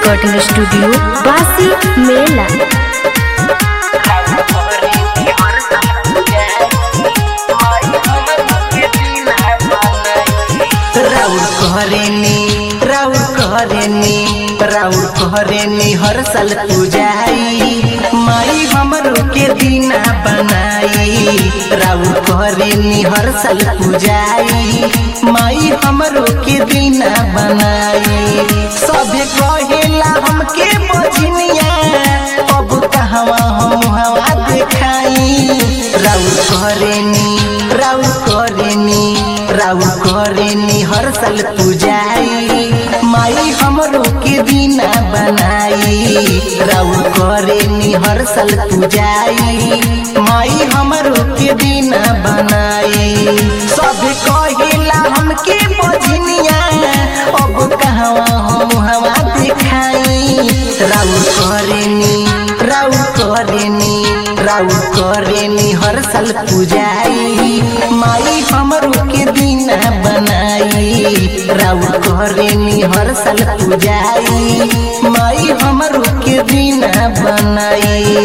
recording studio बासी मेला राउर कहरेनी राउर कहरेनी राउर कहरेनी हर साल पूजाई माई हमरो के दीना बनाई राउर कहरेनी हर साल पूजाई माई हमरो के दीना बनाई सभे कहेला हमके बजनिया अब कहवा हम हवा देखाई राउर कहरेनी राउर कहरेनी राउर करेनी हर साल पूजाई माई हमरो के दीना बनाई राउर करेनी हर साल पूजाई माई हमरो के दीना बनाई सब कहिला हमके बजनिया अब कहवा हम हवा दिखाई राउर करेनी राउर करेनी राउर करेनी हर साल पूजाई माई हमरो के दीना बनाई राउर करेनी हर साल पूजाई माई हमरो के दीना बनाई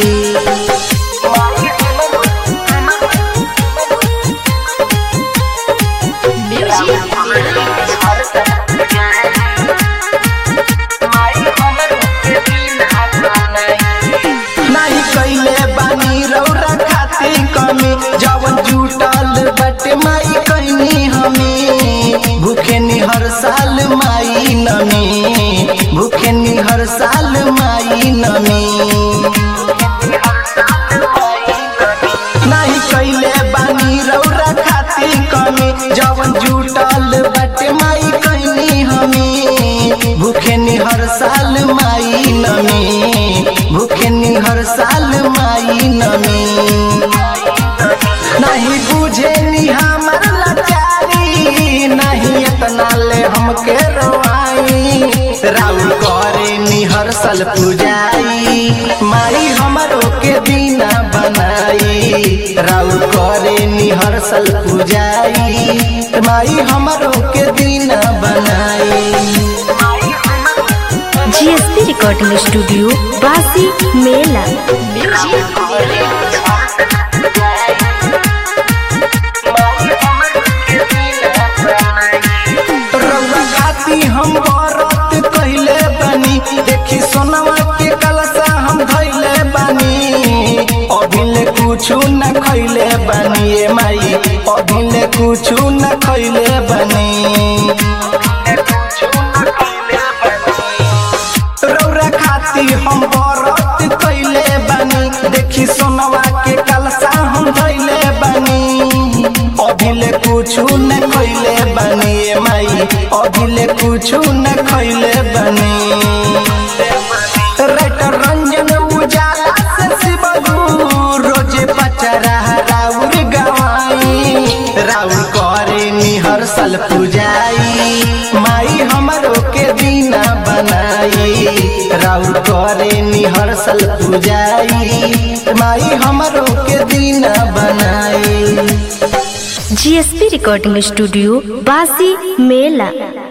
नाही कैले बानी रौरा खाती कमी जवन जुटल बटे माई कैनी हमी भूखे नि हर साल माई नमी भूखे नि हर साल माई नमी नाही कैले बानी रौरा खाती कमी जवन जुटल बटे माई कैनी हमी भूखे नि हर साल माई नमी भूखे नि हर साल माई नमी नहीं बुझे नि हमर लाचारी नहीं इतना ले हमके रोआई राउर करे नि हर साल पूजाई माई हमरो के दीना बनाई राउर करे नि हर साल पूजाई माई हमरो के दीना बनाई जीएसपी रिकॉर्डिंग स्टूडियो बासी मेला रउआ खाती हम व्रत कइले बानी देखी सोनवा के कलसा हम धइले बानी अभिले कुछु न खइले बानी ए माई अभिले कुछु न खइले बानी रौरा खाती हम व्रत कइले बानी देखी सोनवा के कलसा हम धइले बानी अभिले कुछु न खइले बानी ए माई अभिले कुछु न खइले बानी राइटर रंजन उजाला से शिवगु रोजे पचरा राउर गवाई राउर करे नि हर साल पूजाई माई हमरो के दीना बनाई राउर करे नि हर साल पूजाई माई हमरो के दीना बनाई जीएसपी रिकॉर्डिंग स्टूडियो बासी मेला